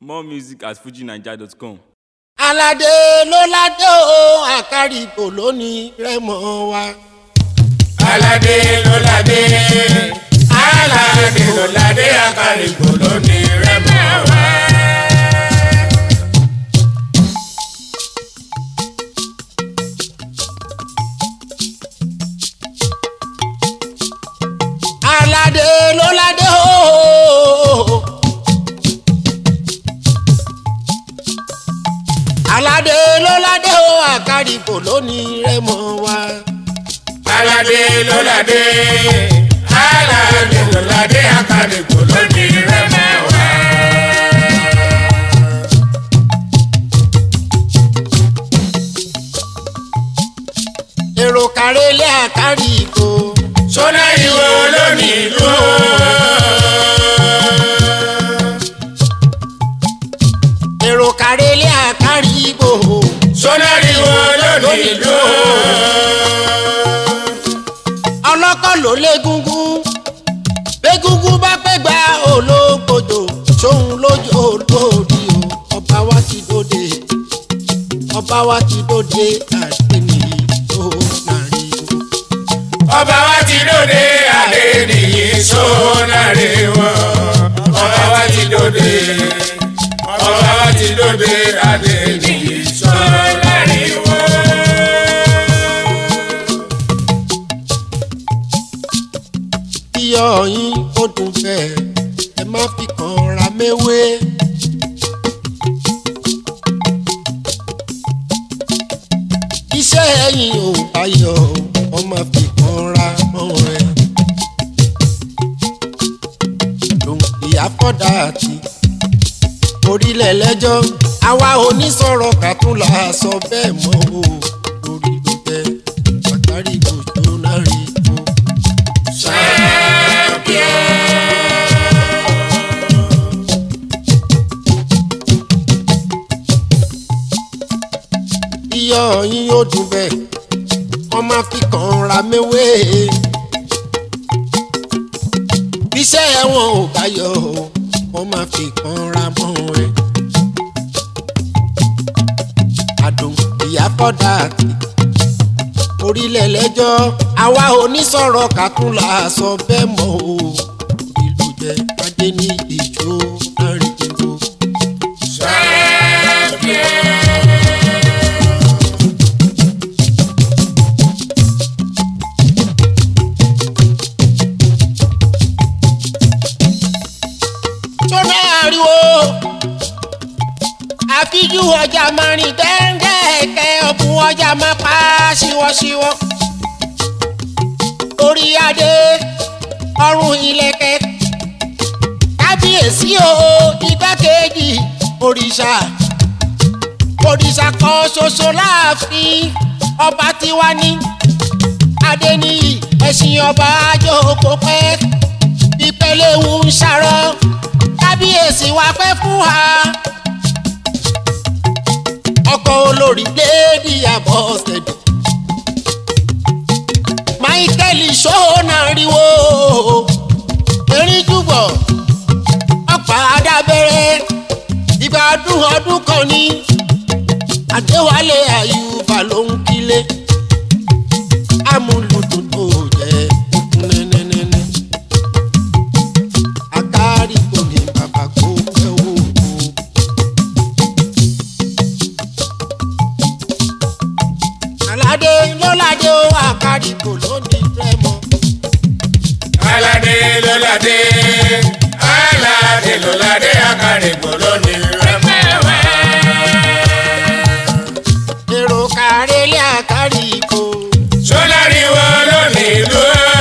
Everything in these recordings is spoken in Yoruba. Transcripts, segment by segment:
More music at fujinaija.com. aládé ló ládé o àkàrìbò lónìí rẹmọ wa. aládé ló ládé aládé ló ládé àkàrìgbò lónìí rẹmọ wá. aládé ló ládé o. aládé ló ládé o àkàrìbò lónìí rẹmọ wa. aládé ló ládé aládé ló ládé àkàrìgbò lónìí rẹmọ wá. èrò kárẹ́lẹ́ àkàrìbò. sọ́nà ìwọ lónìí ìlú. èrò kárẹ́lẹ́ àkàrìbò. sọ́nà ìwọ lónìí ìlú. ọlọ́kọ̀ ló légúngún bégúngún bá pẹ́ gba olóńgbòdò sóhun lójú olórí o ọba wa ti dóde ọba wa ti dóde àdéhùn tó nàrí o. ọba wa ti dòde adé nìyí sónàrè wọn ọba wa ti dòde ọba wa ti dòde adé nìyí sónàrè wọn. iyọ̀ yín ó dùn bẹ́ẹ̀ ẹ má fi kàn ra méwé. iṣẹ́ ẹ̀yìn ò bá yọ ọ má fi kàn ra mọ́ ẹ. lòun ìyá fọ́dà àti orílẹ̀ lẹ́jọ́ àwa onísọ̀rọ̀ kàtúnlà sọ bẹ́ẹ̀ mọ́ o lórí ló jẹ́ pàtàkì gbòjó náà rí o. iyọ̀ yín yóò dùn bẹ́ẹ̀ wọ́n máa fi kàn ra méwé. bíṣẹ́ ẹ̀wọ̀n ò bá yọ o wọ́n máa fi kàn ra mọ́ ẹ. àdùn ìyá kọ́dà àti orílẹ̀ lẹ́jọ́ àwa onísọ̀rọ̀ kàtúnlà sọ bẹ́ẹ̀ mọ́ o ìlú jẹ́ adé ní ìjó àrìnjìnbó. sọ́nà ariwo àfijú ọjà máa rìn dẹ́ńdẹ́ẹ̀kẹ́ ọ̀bùn ọjà máa pa ṣíwọ́ṣíwọ́ orí adé ọrùn ìlẹ̀kẹ̀ kábíyèsí o igbákejì òrìṣà òrìṣà kan ṣoṣo láàfin ọba tiwa ní adéníyì ẹ̀sìn ọba àjòkó pẹ́ ìpẹ̀lẹ́wù ń ṣàrọ̀ kábíyèsí wa pẹ́ fún wa ọkọ̀ olórí léèdì àbọ̀sẹ̀dẹ̀ michael ṣóhónà ríwó erin júbọ̀ ọ̀pá adábẹ́rẹ́ ìgbà ọdún ọdún kan ní adéwálé àyùbá ló ń kílé amúlùdùn tó jẹ́ nẹ́nẹ́nẹ́nẹ́ àkárí kò ní bàbá kó pẹ́ wò ó. aládé lọ́ládé ó àkárí kò lónìí rẹ́mọ. aládé ló ládé aládé ló ládé àkàrìgbò lónìí rẹmọ wá. èrò kárẹ́lẹ́ àkárí kò. sọ́nà ìwọ lónìí ìlú.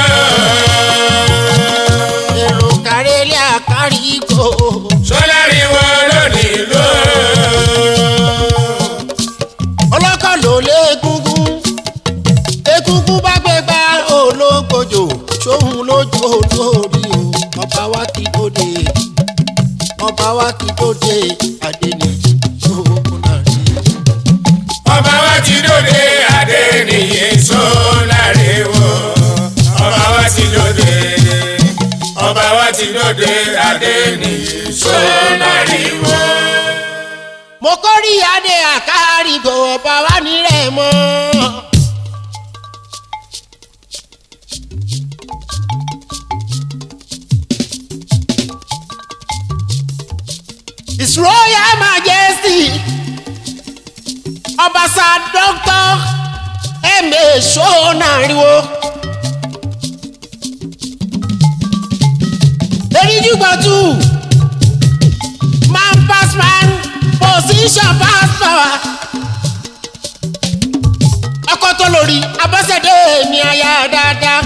èrò kárẹ́lẹ́ àkárí kò. sọ́nà ìwọ lónìí ìlú. ọlọ́kọ̀ ló lé egungun egungun bá gbé gbá olóńgbòjò sóhun lójó lórí o ọba wa ti dóde ọba wa ti dóde adéníyì sóhun náà rí ọba wa ti dòde adé nìyí sọ́nàrè wò ọba wa ti dòde ọba wa ti dòde adé nìyí sọ́nàrè wò. mo kórì adé àkárìgò ọba wa nírẹ̀ mọ́. His Royal Majesty ọbaṣà Dr. M.A. Ṣónàríwó. eríjúgbọ̀tù man pass man position pass power. ọkọ tó lórí abọ́sẹ̀dé mi aya dáadáa.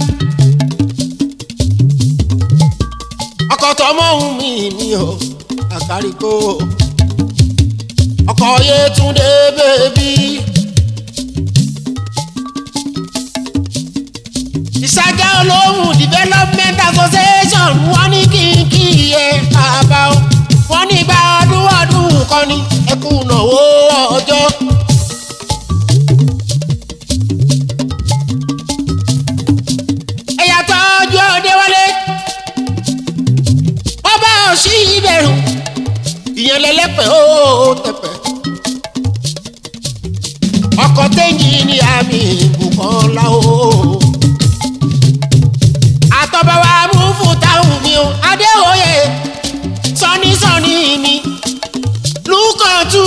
ọkọ tó mọ̀ ohun mi mi o àkàríkò ọkọ Yétúndé bèbí. ìṣàjà olóhùn development association wọ́n ní kí n kí iye bàbá o wọ́n ní gba ọdún ọdún kan ní ẹkú náwó ọjọ́. ẹ̀yà tọ́jú ọdẹ wọlé ọba òsì ìbẹ̀rù ìyẹn lẹ́lẹ́pẹ̀ ó tẹ̀pẹ̀ ọkọ̀ tẹ́yìn ní àmì ìbùkọ́lá o àtọ̀bẹ̀wá múfù táwọn mi o adéwòye sọ́nísọ́ní mi lùkọ̀tù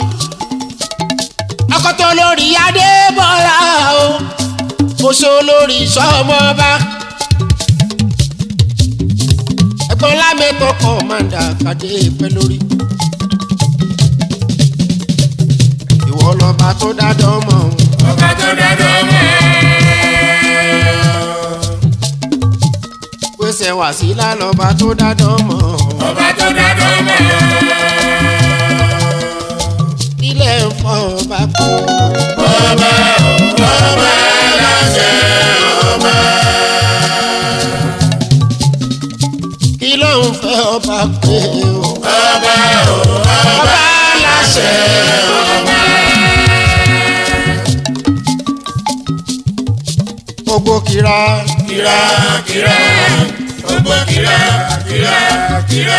ọkọ̀tọ̀ lórí adébọ́lá o oṣù lórí sọ́mọba ẹ̀gbọ́n lámẹ́tọ̀ kọ̀mándà kàdé pẹ́ lórí. ìwọ lọba tó dájọ́ mọ́ ọ́n. ọba tó dájọ́ mọ́. pèsè wàsílà lọba tó dájọ́ mọ́ ọ́n. ọba tó dájọ́ mọ́. ilé ń fọ́ ọba kú. ọba ọba láṣẹ ọba. kí ló ń fẹ́ ọba pé o. ọba ọba láṣẹ ọba. gbogbo kira kira kira gbogbo kira kira kira.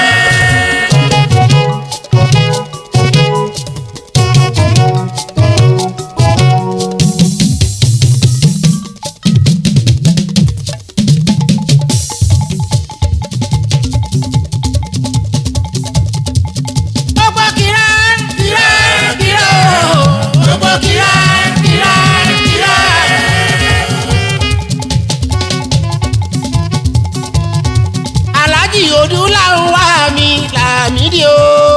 gbogbo kira kira kira gbogbo kira kira kira. alájì odù làwọn wá mi làmídì o.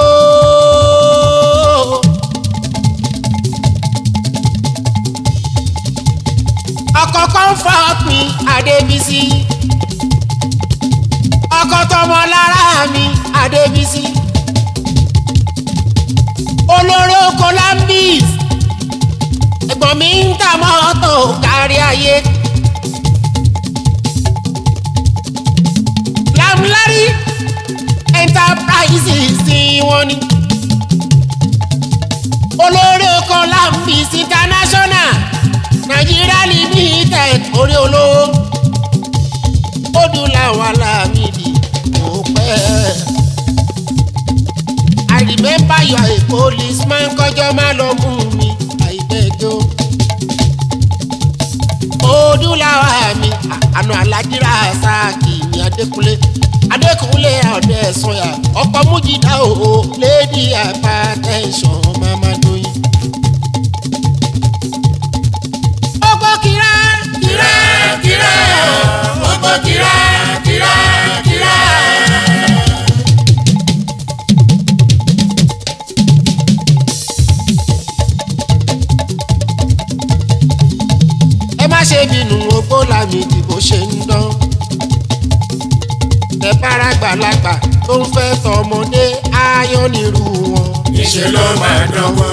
ọkọ̀ comfort mi adébísí ọkọ̀ tọmọ lára mi adébísí olóró columbus ẹ̀gbọ́n mi ń ta mọ́tò kárí ayé. lamlari enterprises tí wọ́n ní. olórí oko lambis international nigeria limited orí olówó odù làwọn alámìdí kò pẹ́. I remember you are a policeman kọjọ́ má lọ mú mi àìbẹ́jọ́. odù làwọn àmì àna alájírà sáàkì ní adékúnlé adékúnlé ọdẹ sọyà ọkọ mújìdá o lady hypertension mama doyin. ọkọ kira kira kira gbogbo kira kira kira. ẹ má ṣe bínú ogbó làmì ìdìbò ṣe ń dán. ẹ bára gbàlagbà tó ń fẹ́ tọmọdé ayọ́ nírú wọn. níṣẹ́ ló máa dánwó.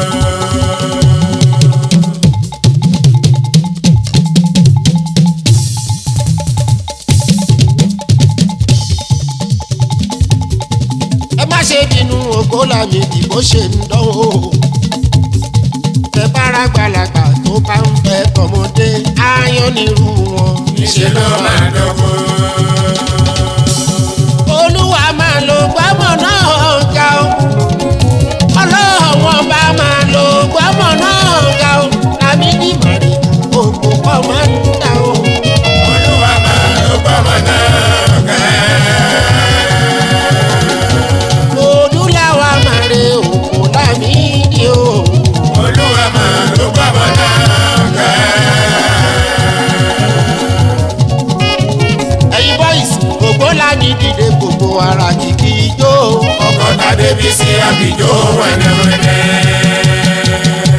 ẹ má ṣe bínú ogbó làmì ìdìbò ṣe ń dán o. ẹ bára gbàlagbà tó bá ń fẹ́ tọmọdé ayọ́ nírú wọn. níṣẹ́ ló máa dánwó. olúwa máa lo gbámọ̀ náà ga o. ọlọ́run sí àbíjó wẹ́nẹ́wẹ́nẹ́.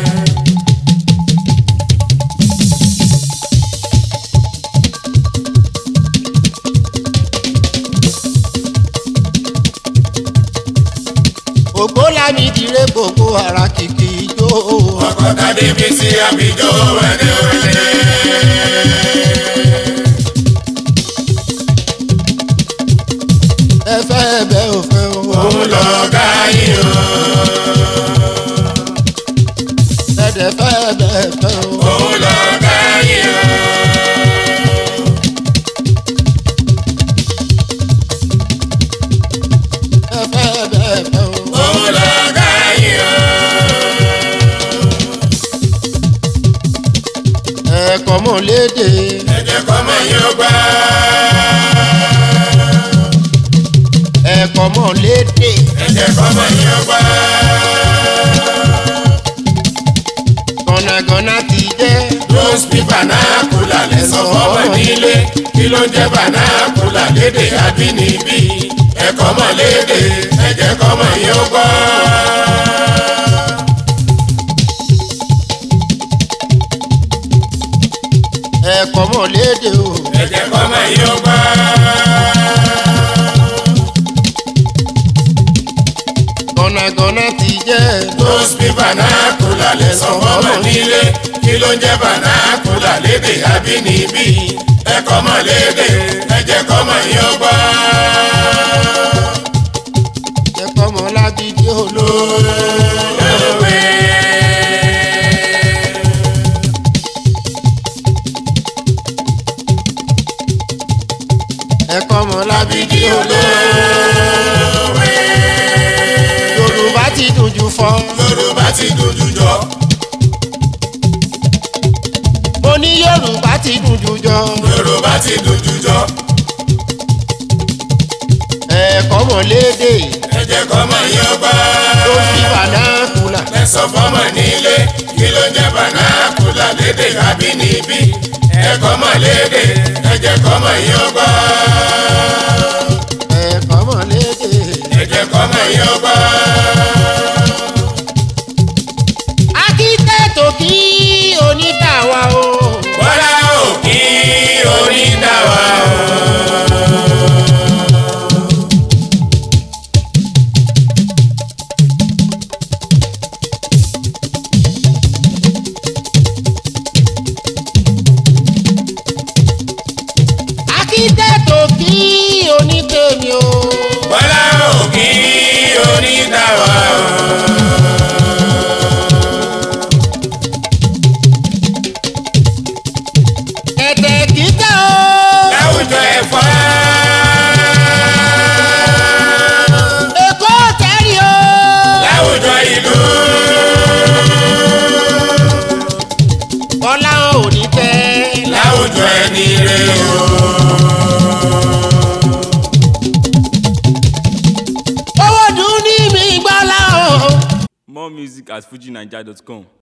ògbólami dire gbogbo ara kìkì ijó. ọkọ̀ tàbí fi sí àbíjó wẹ́nẹ́wẹ́nẹ́. ẹ fẹ́ bẹ́ ò fẹ́ o. òun lọ gáyé o. ẹ̀dẹ̀ fẹ́ bẹ́ fẹ́ o. òun lọ gáyé o. ẹ fẹ́ bẹ́ fẹ́ o. òun lọ gáyé o. ẹ̀kọ́ mọ̀ léde. ẹ̀jẹ̀ kọ́mọ yóò gbà. ẹ̀kọ́ mọ̀ léde. ẹ̀jẹ̀ kọ́mọ yóò gbà. gọ̀nàgọ̀nà ti jẹ́. Rose bí banakula lẹ́sọ̀ fọ́mọ nílé kí ló ń jẹ́ banakula lédè abínibí ẹ̀kọ́ mọ̀ lédè ẹ̀jẹ̀ kọ́mọ yóò gbọ́. ẹ̀kọ́ mọ̀ léde o. ẹ̀jẹ̀ kọ́mọ yóò gbọ́. gọ̀nàgọ̀nà ti jẹ́. Rose bí banakula lẹ́sọ̀ fọ́mọ nílé kí ló ń jẹ́ banakula lédè abínibí ẹ̀kọ́ mọ̀ lédè ẹ̀jẹ̀ kọ́mọ yóò gbọ́. ẹ̀kọ́ mọ̀ lágídí olóore. Lówe. ẹ̀kọ́ mọ̀ lágídí olóore. Lówe. yorùbá ti dùn jù fọ́. Yorùbá ti dojú jọ. mo ní yorùbá ti dùn jù jọ. Yorùbá ti dojú jọ. ẹ̀kọ́ mọ̀ léde. ẹ jẹ́ kọ́mọ yóò gbọ́. ló fi bànákùlà. lẹ́sọ̀ fọ́mọ nílé kí ló jẹ́ bànákùlà lédè àbínibí. ẹ kọ́mọ lédè ẹ jẹ́ kọ́mọ yóò gbọ́. ẹ̀kọ́ mọ̀ léde. ẹ jẹ́ kọ́mọ yóò gbọ́. akíntẹ́tò kí onídàáwa o. Bọ́lá òkì onídàwà o. akíntẹ́tò kí onítèmi o. Bọ́lá òkì onídàwà o. ẹ̀tẹ̀ kíkẹ́ o. láwùjọ ẹ̀fọ́. èkó tẹ́rì o. láwùjọ ìlú. bọ́lá ò ní tẹ́. láwùjọ ẹni rẹ o. owó dùn ní mi gbọ́lá o. More music at fujinaija.com.